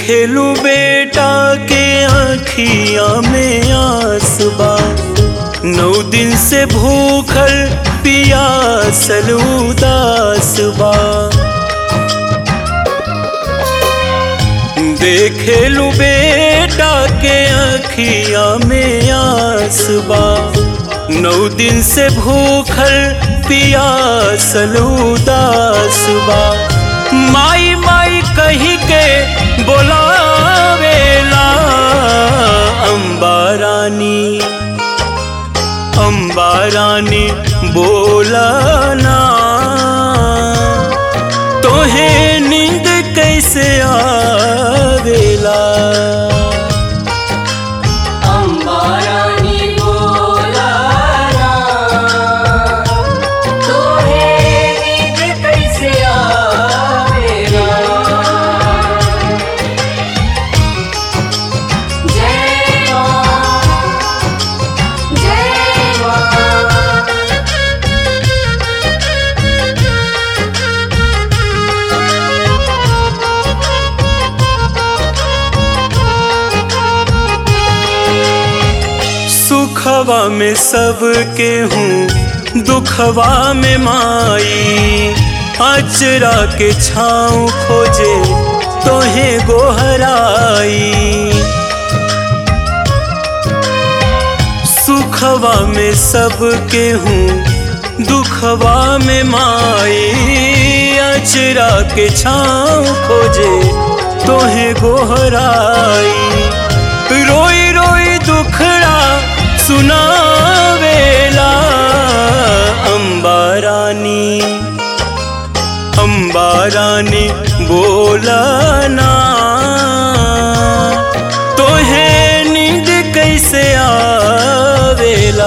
देखेलू बेटा के आँखिया में आसबा नौ दिन से भूखल पियासल उदास बा देखेलू बेटा के आँखिया में आसबा नौ दिन से भूखल पियासल उदास बा माई माई कही के बोलावेला अम्बा रानी अम्बा रानी बोलाना तोहे नींद कैसे आवेला अम्बा रानी बोलाना तोहे नींद कैसे आवेला जय माँ जय माँ सुखवा में सबके हूँ दुखवा में माई अचरा के छाँव खोजे तोहे गोहराई सुखवा में सबके हूँ दुखवा में माई अचरा के छाँव खोजे तोहे गोहराई रोई रोई दुखड़ा सुनावेला अम्बा रानी अम्बा रानी बोलाना तोहे नींद कैसे आवेला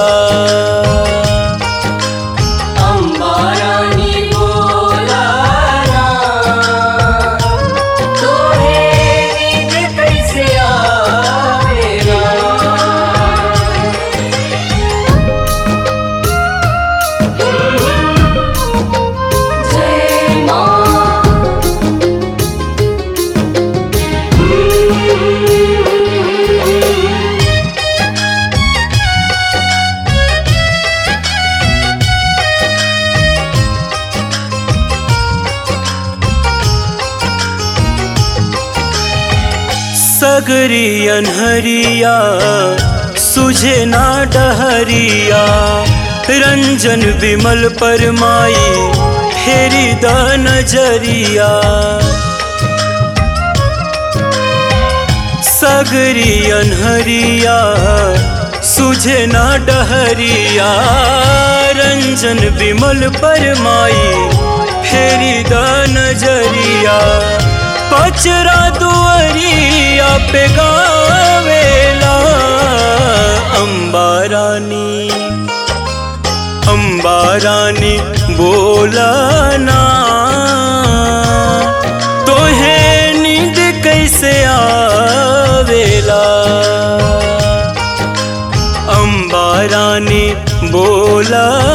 अम्बा रानी बोलाना तोहे नींद कैसे आवेला जय माँ सगरी अनहरिया सुझे ना डहरिया रंजन विमल परमाई फेरी द नजरिया सगरी अनहरिया सुझे ना डहरिया रंजन विमल परमाई फेरी द नजरिया पचरा दुअरिया पे गावेला अम्बा रानी अम्बा रानी बोलाना तोहे नींद कैसे आवेला अम्बा रानी बोला